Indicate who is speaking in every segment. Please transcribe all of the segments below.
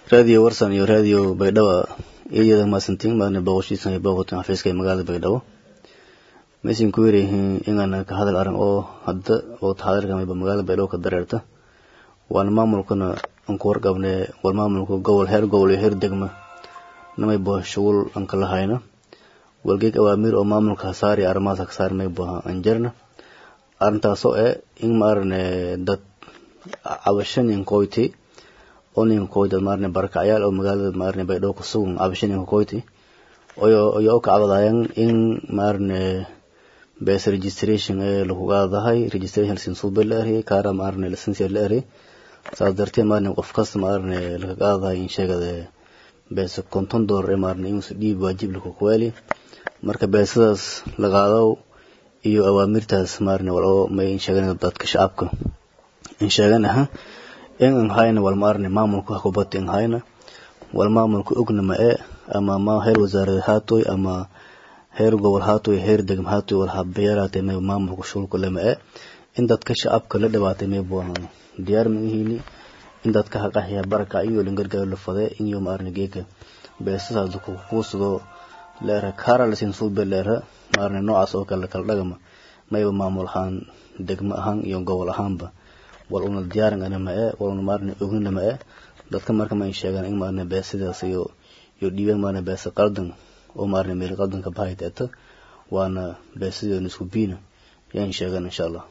Speaker 1: raadiyo warsan iyo raadiyo baydhabo iyada maasantiin maadna booqoshiisan iyo booqotan xafiiska ee magaalada baydhabo maysan ku yarayihiin inaan ka hadal arrin oo hadda waqti xaadirka magaalada baydhabo ka dareerta waana maamulkana aan ku warqabnay war maamulka gobol heer gobol iyo heer degma namay buha shughul aan kala hayna walgeeg awaamiir oo maamulka hasaari arrimahaas kasaari may buha aan jarna arrintaasoo eh in maarane dad cabasho nin koyti oo nin koyti maarane barakacyaal oo magaalada maarane baydhabo ku sugan cabasho ninka koyti oyo oyo ka cabadayaan in maarane bes registration ee lagu qaadahay registration sinsuube la eriyay kaara maarane license la eriyay saas darteed maarane qof kasta maarane laga qaadahay in sheegada bes konton dollar ee maarane inuusa dhiib waajib laku kuwaali marka beesadaas la qaado iyo awaamirtaas maarane wal oo may in sheegan dadka shacabka in sheegan aha in aan hayna wal maarane maamulka wax kubata in hayna wal maamulka ogna ma ee ama ma heer wasaarad haatoy ama heer gobol haatoy heer degm haatoy wal habeeraatay may maamulka shulka lama ee in dadka shacabka la dhibaatay may buahan diyaar ma ihini in dadka haqaxya baraka iyo lingargaar la fade in iyo maarne geeka beesasaas ku kuusado leera kaara lasin suube leera maarne noocaas oo kale kala dhagama mayba maamul ahaan degmo ahaan iyo gobol ahaanba wal una diyaaran ana ma ee wal una maarne ognina ma ee dadka marka ma sheegaan in maarne beesadaas iyo iyo dhiibaan maarne beesa qaldan oo maarne meel qaldan ka bahay teeta waana beesadeena isku biina yaan sheegan insha allah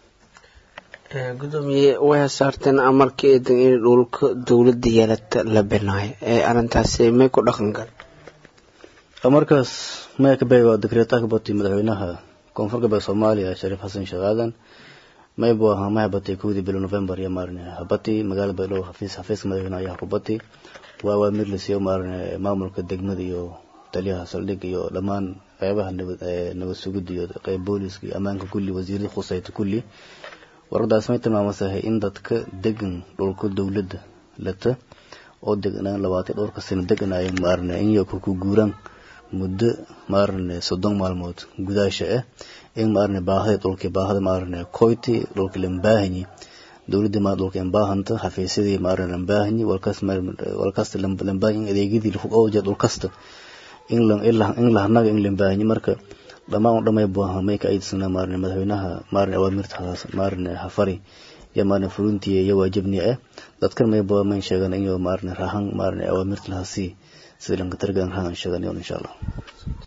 Speaker 2: gudoomiye way saarteen amarkii eedan in dhulka dowladda yeelata la binaayo ee arrintaasi may ku dhaqan gal
Speaker 1: markaas maya ka bay waa dekreetaa ka batay madaxweynaha koonfur galbeed soomaaliya shariif xasan sheekh aadan may buu ahaa maya batay kowdii bilo november iyo maarne habati magaalada baydhabo xafiis xafiiska madaxweynaha ayaa ku batay waa awaamir la siiyo maarne maamulka degmada iyo taliyaha saldhig iyo dhammaan qeybaha nabad nabad sugidda iyo qeyb booliska iyo ammaanka kulli wasiirada khusayta kulli waradaas may tilmaamasahay in dadka degan dhulka dowladda lata oo deganaan labaatan dhowrka sano deganaayo maarne inyo ku guuraan muddo maarne soddon maalmood gudaasha ah in maarne baahada dhulkii baahada maarne koyti dhulka lambaahanyi dowladda maa dhulka imbaahanta xafiisyadii maarne lambaahanyi walkas walkasta lambaahanyi adeegyadii oo jeed dhulkasta in in lahanaga in lambaahanyi marka dhammaan u dhamay buaha may ka aydsanaa maarne madaxweynaha maarne awaamirtaas maarne hafari iyo maarne fulintii iyo waajibni ah dadkan may bua may sheegan iyo maarne rahan maarne awaamirta lahasii sida lanka targan rahan sheegan insha allah